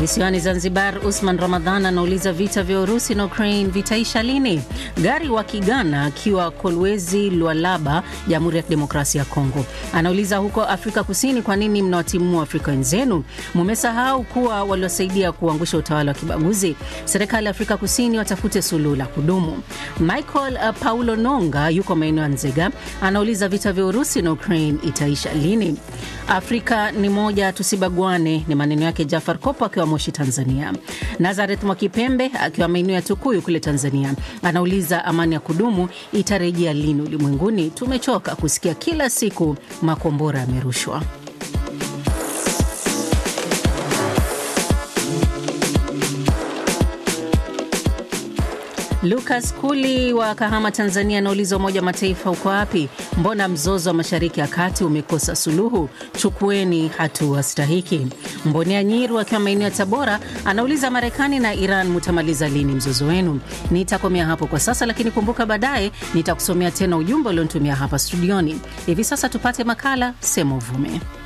Visiwani Zanzibar, Usman Ramadhan anauliza vita vya Urusi na Ukraine vitaisha lini? Gari wa Kigana akiwa Kolwezi, Lualaba, Jamhuri ya Kidemokrasia ya Kongo, anauliza huko Afrika Kusini, kwa nini mnawatimua Afrika wenzenu? Mumesahau kuwa waliosaidia kuangusha utawala wa kibaguzi. Serikali ya Afrika Kusini watafute suluhu la kudumu. Michael uh, Paulo Nonga yuko maeneo ya Nzega, anauliza vita vya Urusi na Ukraine itaisha lini? Afrika ni moja, tusibagwane, ni maneno yake Jafar Kopo akiwa Moshi, Tanzania. Nazareth Mwakipembe akiwa maeneo ya Tukuyu kule Tanzania anauliza amani ya kudumu itarejea lini ulimwenguni? Tumechoka kusikia kila siku makombora yamerushwa. Lucas Kuli wa Kahama, Tanzania anauliza Umoja wa Mataifa uko wapi? Mbona mzozo wa Mashariki ya Kati umekosa suluhu? Chukueni hatua stahiki. Mbonea Nyiru akiwa maeneo ya Tabora anauliza Marekani na Iran mutamaliza lini mzozo wenu? Nitakomea hapo kwa sasa, lakini kumbuka baadaye nitakusomea tena ujumbe ulionitumia hapa studioni. Hivi sasa tupate makala Sema Uvume.